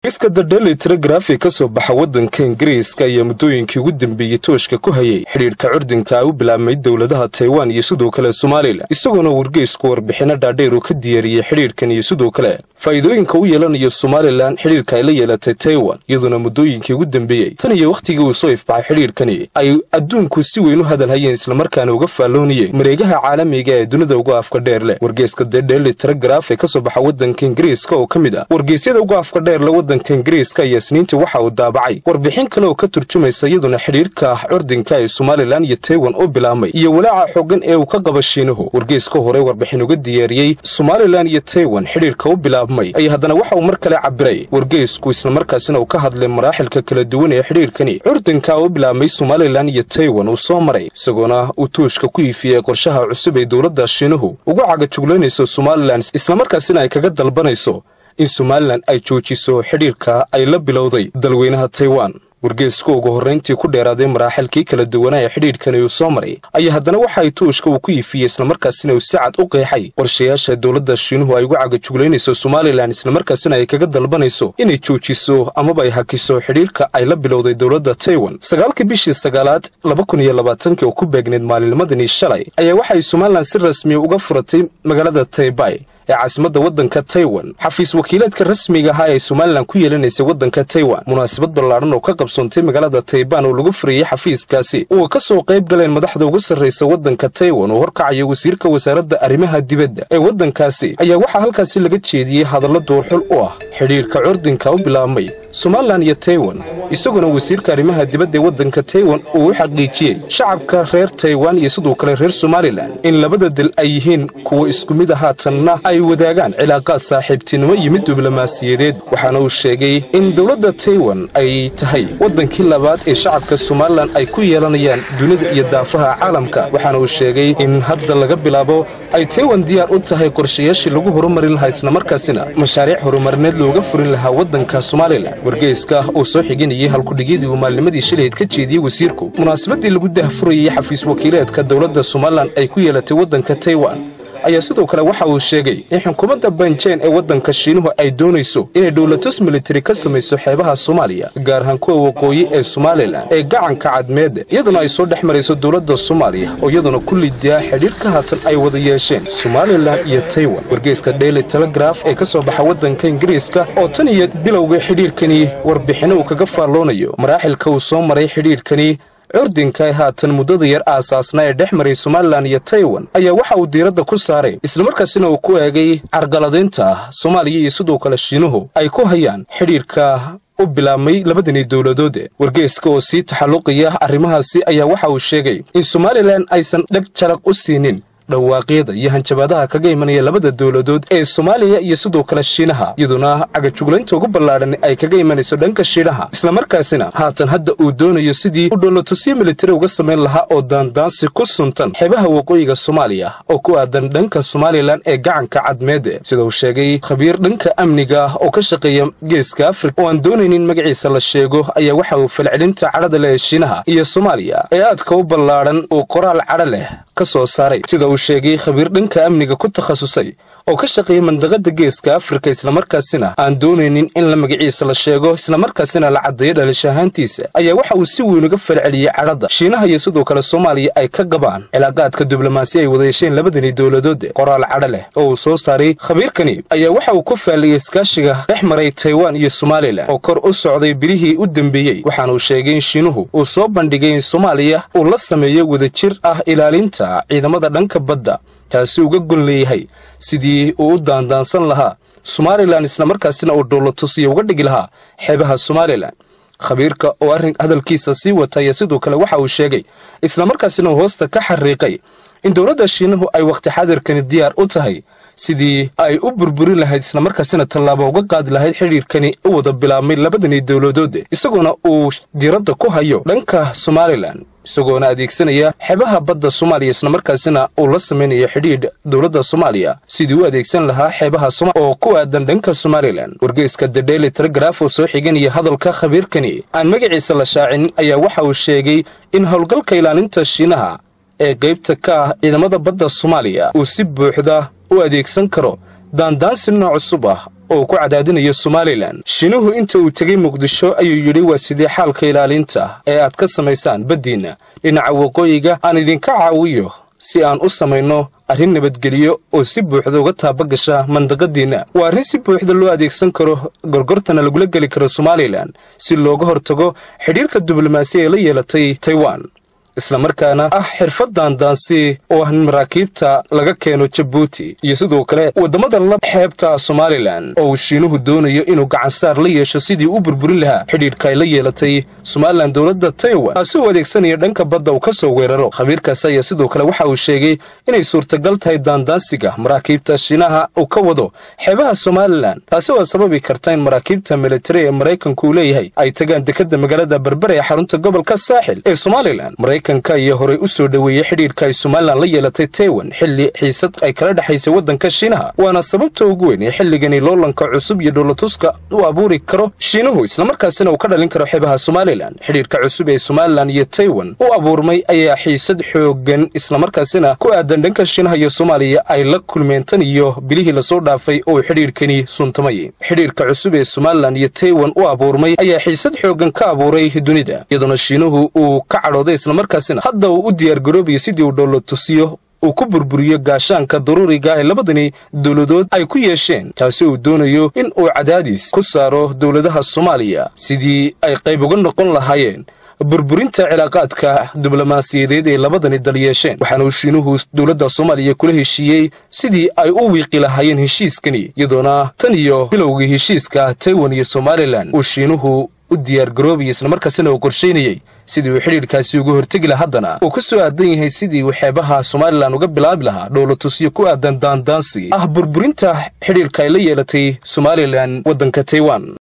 iska dadheli telegraafi ka soo baxa waddanka ingiriiska ayaa muddooyinkii ugu dambeeyey tooshka ku hayay xidhiidhka curdinka ay u bilaabmay dowladaha taiwan iyo sidoo kale somalilan isagoona wargeysku warbixinno dhaadheer uu ka diyaariyey xidhiidhkan iyo sidoo kale faa'iidooyinka u yeelanayo somalilan xidhiidhka ay la yeelatay taiwan iyadoona muddooyinkii ugu dambeeyey tan iyo wakhtigii uu soo ifbaxay xidhiidhkani ay adduunku si weyn u hadal hayeen islamarkaana uga faalloonayeen mareegaha caalamiga ee dunida uga afka dheer leh wargeyska dadheli telegraf ee ka soo baxa waddanka ingiriiska oo ka mid ah wargeysyada uga afka dheer le waddanka ingiriiska ayaa isniintii waxa uu daabacay warbixin kale oo ka turjumaysa iyaduna xidhiidhka curdinka ee somalilan iyo taiwan u bilaabmay iyo walaaca xoogan ee uu ka qaba shiinuhu wargeyska hore warbixin uga diyaariyey somalilan iyo taiwan xidhiidhka u bilaabmay ayaa haddana waxa uu mar kale cabiray wargeysku islamarkaasina uu ka hadlay maraaxilka kala duwan ee xidhiidhkani curdinka u bilaabmay somalilan iyo taiwan uu soo maray isagoona uu tuushka ku iifiyey qorshaha cusub ee dowladda shiinuhu ugu cagajuglaynayso somalilan islamarkaasina ay kaga dalbanayso in somalilan ay joojiso xidhiidhka ay la bilowday dalweynaha taiwan wargeysku ugu horrayntii ku dheeraaday maraaxilkii kala duwanaa ee xidhiidhkani uu soo maray ayaa haddana waxa ay tuushka uu ku iifiyey islamarkaasina uu si cad u qeexay qorshayaasha dowladda shiinuhu ay ugu cagajuglaynayso somalilan islamarkaasina ay kaga dalbanayso inay joojiso amaba ay hakiso xidhiidhka ay la bilowday dowladda taiwan sagaalkii bishii sagaalaad laba kun iyo labaatankii oo ku beegneyd maalinnimadanii shalay ayaa waxay somalilan si rasmiya uga furatay magaalada taybay ee caasimadda waddanka taiwan xafiis wakiileedka rasmiga ahaa ee somalilan ku yeelanaysay waddanka taiwan munaasabad ballaadhan oo ka qabsoontay magaalada taybaan oo lagu furayey xafiiskaasi oo ka soo qayb galeen madaxda ugu sarraysa waddanka taiwan oo horkacaya wasiirka wasaaradda arrimaha dibadda ee waddankaasi ayaa waxaa halkaasi laga jeediyey hadallo duurxul u ah xidhiidhka curdinka u bilaabmay somalilan iyo taiwan isagoona wasiirka arrimaha dibadda ee waddanka taiwan uu u xaqiijiyey shacabka reer taiwan iyo sidoo kale reer somalilan in labada dal ay yihiin kuwa isku mid a haatanna ay wadaagaan cilaaqaad saaxiibtinimo iyo mid diblomaasiyadeed waxaana uu sheegay in dowladda taiwan ay tahay waddankii labaad ee shacabka somalilan ay ku yeelanayaan dunida iyo daafaha caalamka waxaana uu sheegay in hadda laga bilaabo ay taiwan diyaar u tahay qorshayaashii lagu horumarin lahaa islamarkaasina mashaariic horumarineed looga furin lahaa waddanka somalilan wargeyska uu soo xiginayay halkudhigyadii uu maalnimadii shilayd ka jeediyey wasiirku munaasabadii lagu dahfurayey xafiis wakiileedka dowladda somalilan ay ku yeelatay waddanka taiwan ayaa sidoo kale waxa uu sheegay in xukuumadda banjeen ee waddanka shiinuhu ay doonayso inay dhowlatus militari ka samayso xeebaha soomaaliya gaar ahaan kuwa waqooyi ee somalilan ee gacanka cadmeedda iyaduna ay soo dhex marayso dowladda soomaaliya oo iyaduna ku lidiyaa xidhiidh ka haatan ay wada yeesheen somalilan iyo taiwan wargeyska daily telegraf ee ka soo baxa waddanka ingiriiska oo tan iyo bilowga xidhiidhkani warbixinno uu kaga faalloonayo maraaxilka uu soo maray xidhiidhkani curdinka ee haatan muddada yar aasaasna ee dhex maray somalilan iyo taiwan ayaa waxa uu diiradda ku saaray islamarkaasina uu ku eegay carqaladaynta soomaaliya iyo sidoo kale shiinuhu ay ku hayaan xidhiidhka u bilaabmay labadani dowladoode wargeyska oo sii taxalluqaya arrimahaasi ayaa waxa uu sheegay in somalilan aysan dheg jaraq u siinin dhawaaqyada iyo hanjabaadaha kaga imanaya labada dowladood ee soomaaliya iyo sidoo kale shiinaha iyaduna cagajuglaynta ugu ballaadhan ay kaga imanayso dhanka shiinaha islamarkaasina haatan hadda uu doonayo sidii uu dhoolatusiyo militari uga samayn lahaa oo daandaansi ku suntan xeebaha waqooyiga soomaaliya oo ku aadan dhanka somalilan ee gacanka cadmeede sida uu sheegay khabiir dhanka amniga oo ka shaqeeya geeska afrika oo aan doonaynin magaciisa la sheego ayaa waxa uu falcelinta cadhada leh ee shiinaha iyo soomaaliya ee aadka u ballaadhan uu qoraal cadho leh ka soo saaray uu sheegay khabiir dhanka amniga ku takhasusay oo ka shaqeeya mandaqada geeska afrika islamarkaasina aan doonaynin in la magaciisa la sheego islamarkaasina la caddeeyo dhalish ahaantiisa ayaa waxa uu si weyn uga falceliyey cadhadda shiinaha iyo sidoo kale soomaaliya ay ka qabaan cilaaqaadka diblomaasi ay wada yeesheen labadani dowladoode qoraal cadho leh oo uu soo saaray khabiirkani ayaa waxa uu ku faalliyey iskaashiga dhex maray taiwan iyo somalilan oo kor u socday bilihii u dembeeyey waxaana uu sheegay in shiinuhu uu soo bandhigay in soomaaliya uu la sameeyo wadajir ah ilaalinta ciidamada dhanka badda taasi uga gon leeyahay sidii uu u daandaansan lahaa somalilan islamarkaasina uu dhoolatusiyo uga dhigi lahaa xeebaha somalilan khabiirka oo arrin hadalkiisa sii wata ayaa sidoo kale waxa uu sheegay islamarkaasina uu hoosta ka xariiqay in dowladda shiinuhu ay wakhti xadirkani diyaar u tahay sidii ay u burburin lahayd islamarkaasina tallaabo uga qaadi lahayd xidhiidhkani u wada bilaabmay labadani dowladoode isagoona uu diiradda ku hayo dhanka somalilan isagoona adeegsanaya xebaha badda soomaaliya islamarkaasina uu la samaynayo xidhiidh dowladda soomaaliya sidii u adeegsan lahaa xeebaha oo ku aadan dhanka somalilan wargeyska the daily telegraf oo soo xiganaya hadalka khabiirkani aan magaciisa la shaacin ayaa waxa uu sheegay in howlgalka ilaalinta shiinaha ee qaybta ka ah ciidamada badda soomaaliya uu si buuxda u adeegsan karo daandaansi nooc cusub ah oo ku cadaadinayo somalilan shiinuhu inta uu tegey muqdisho ayuu yidhi waa sidii xaalka ilaalinta ee aad ka samaysaan baddiinna dhinaca waqooyiga aan idinka caawiyo si aan u samayno arrin nabadgelyo oo si buuxda uga taabagasha mandaqadiinna waa arrin si buuxda loo adeegsan karo gorgortana lagula geli karo somalilan si looga hortago xidhiirka diblomaasi ee la yeelatay taiwan islamarkaana ah xirfaddan daansi oo ah maraakiibta laga keeno jabuuti iyo sidoo kale waddamada la xeebta somalilan oo uu shiinuhu doonayo inuu gacansaar la yeesho sidii u burburin lahaa xidhiidhka ay la yeelatay somalilan dowladda taiwan taasi uu adeegsanaya dhanka badda uu ka soo weeraro khabiirkaasi ayaa sidoo kale waxa uu sheegay inay suurtagal tahay daandaansiga maraakiibta shiinaha uu ka wado xeebaha somalilan taasi waa sababi karta in maraakiibta militari ee maraykanku uu leeyahay ay tagaan dekadda magaalada berbere ee xarunta gobolka saaxil ee somalilan maraykanka iyo horey u soo dhoweeyey xidhiidhka ay somalilan la yeelatay taiwan xilli xiisad ay kala dhexaysay waddanka shiinaha waana sababta ugu weyn ee xilligani loolanka cusub iyo dhowlatuska u abuuri karo shiinuhu islamarkaasina uu ka dhalin karo xeebaha somalilan xidhiidhka cusub ee somalilan iyo taiwan u abuurmay ayaa xiisad xooggan islamarkaasina ku aadan dhanka shiinaha iyo soomaaliya ay la kulmeen tan iyo bilihii lasoo dhaafay oo xidhiidhkani suntamay xidhiidhka cusub ee somalilan iyo taiwan u abuurmay ayaa xiisad xooggan ka abuuray dunida iyadoona shiinuhu uu ka cadhooday islamarkaasina hadda uu u diyaargaroobayo sidii uu dhowlatusiyo uu ku burburiyo gaashaanka daruuriga ee labadani dowladood ay ku yeesheen taasi uu doonayo in uu cadaadis ku saaro dowladaha soomaaliya sidii ay qayb uga noqon lahaayeen burburinta cilaaqaadka diblomaasiyadeed ee labadani dal yeesheen waxaana uu shiinuhu dowladda soomaaliya kula heshiiyey sidii ay u wiiqi lahaayeen heshiiskani iyadoona tan iyo bilowgii heshiiska taiwan iyo somalilan uu shiinuhu u diyaargaroobayay islamarkaasina uu qorshaynayey sidii uu xidhiidhkaasi uga hortegi laha haddana uu ku soo aadan yahay sidii uu xeebaha somalilan uga bilaabi lahaa dhowlatusyo ku aadan daandaansi ah burburinta xidhiidhka ay la yeelatay somalilan waddanka taiwan